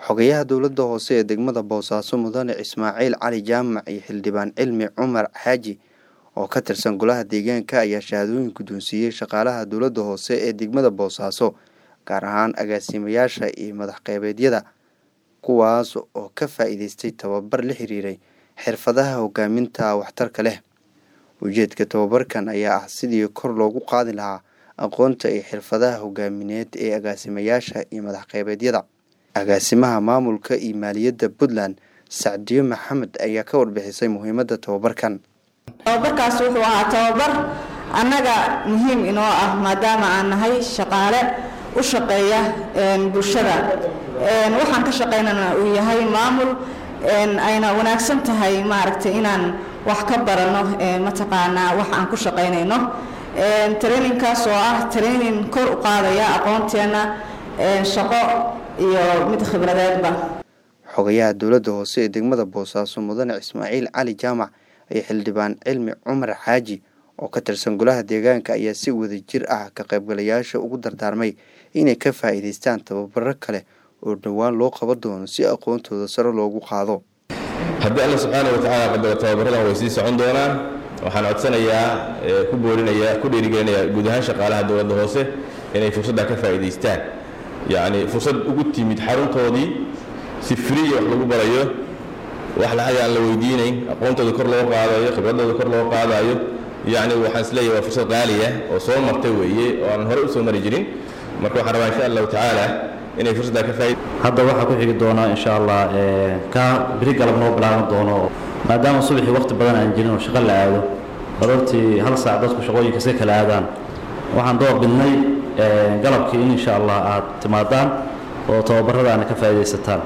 xogayaha dowladda hoose ee degmada boosaaso mudane ismaaciil cali jaamac iyo xildhibaan cilmi cumar xaaji oo ka tirsan golaha deegaanka ayaa shahaadooyin guddoonsiiyey shaqaalaha dowladda hoose ee degmada boosaaso gaar ahaan agaasimayaasha iyo madax qeybeedyada kuwaas oo ka faa-iideystay tababar la xiriiray xirfadaha hogaaminta waxtarka leh ujeedka tababarkan ayaa ah sidii kor loogu qaadi lahaa aqoonta iyo xirfadaha hogaamineed ee agaasimayaasha iyo madax qeybeedyada agaasimaha maamulka iyo maaliyadda puntland sacdiyo maxamed ayaa ka warbixisay muhiimadda tababarkan tababarkaas wuxuu ahaa tababar annaga muhiim inoo ah maadaama aan nahay shaqaale u shaqeeya bulshada waxaan ka shaqaynana uu yahay maamul ayna wanaagsan tahay maaragtay inaan wax ka barano mataqaanaa wax aan ku shaqaynayno traininkaas oo ah training kor u qaadaya aqoonteena shaqo iyo mid khibradeedba xogayaha dowladda hoose ee degmada boosaaso mudane ismaaciil cali jaamac iyo xildhibaan cilmi cumar xaaji oo ka tirsan golaha deegaanka ayaa si wada jir ah ka qaybgalayaasha ugu dardaarmay inay ka faa-iideystaan tababaro kale oo dhowaan loo qaban doono si aqoontooda sare loogu qaado haddii alla subxaana watacaala qadaro tababaradan way sii socon doonaan waxaan codsanayaa ku boorinayaa ku dhiirigelinayaa guud ahaan shaqaalaha dowladda hoose inay fursadda ka faa'iidaystaan yacni fursad ugu timid xaruntoodii si friya wax lagu barayo wax lacag aan la weydiinayn aqoontooda kor loo qaadayo khibradooda kor loo qaadayo yacni waxaan isleeyahay waa fursad qaaliya oo soo martay weeye oo aan hore u soo mari jirin marka waxaan rabaa insha allahu tacaala inay fursaddaa ka faaid hadda waxaa ku xigi doona insha allah ka beri galab noo bilaaban doono maadaama subaxii waqti badan aan jirin oo shaqo la aado aroortii hal saac dadku shaqooyinka iska kala aadaan waxaan door bidnay galabkii in insha allah aad timaadaan oo tababaradaana ka faa'iidaysataan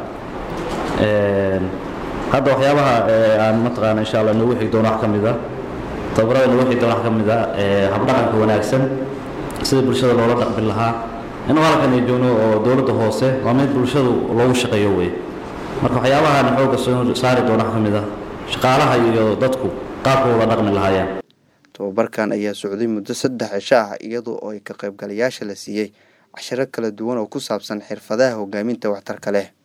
hadda waxyaabaha aan mataqaana insha allah noogu xigi doono wax ka mid a tababarada noogu xigi doono wax ka mid a habdhaqanka wanaagsan sida bulshada loola dhaqmi lahaa inuu halkan ay joogno oo dowladda hoose waa mid bulshadu loogu shaqeeyo wey marka waxyaabahaan xooga soo saari doona wax ka mid a shaqaalaha iyo dadku qaabkooda dhaqmi lahaayeen tababarkan ayaa socday muddo saddex cisho ah iyadoo oo ay ka qaybgalayaasha la siiyey cashiro kala duwan oo ku saabsan xirfadaha hogaaminta waxtarka leh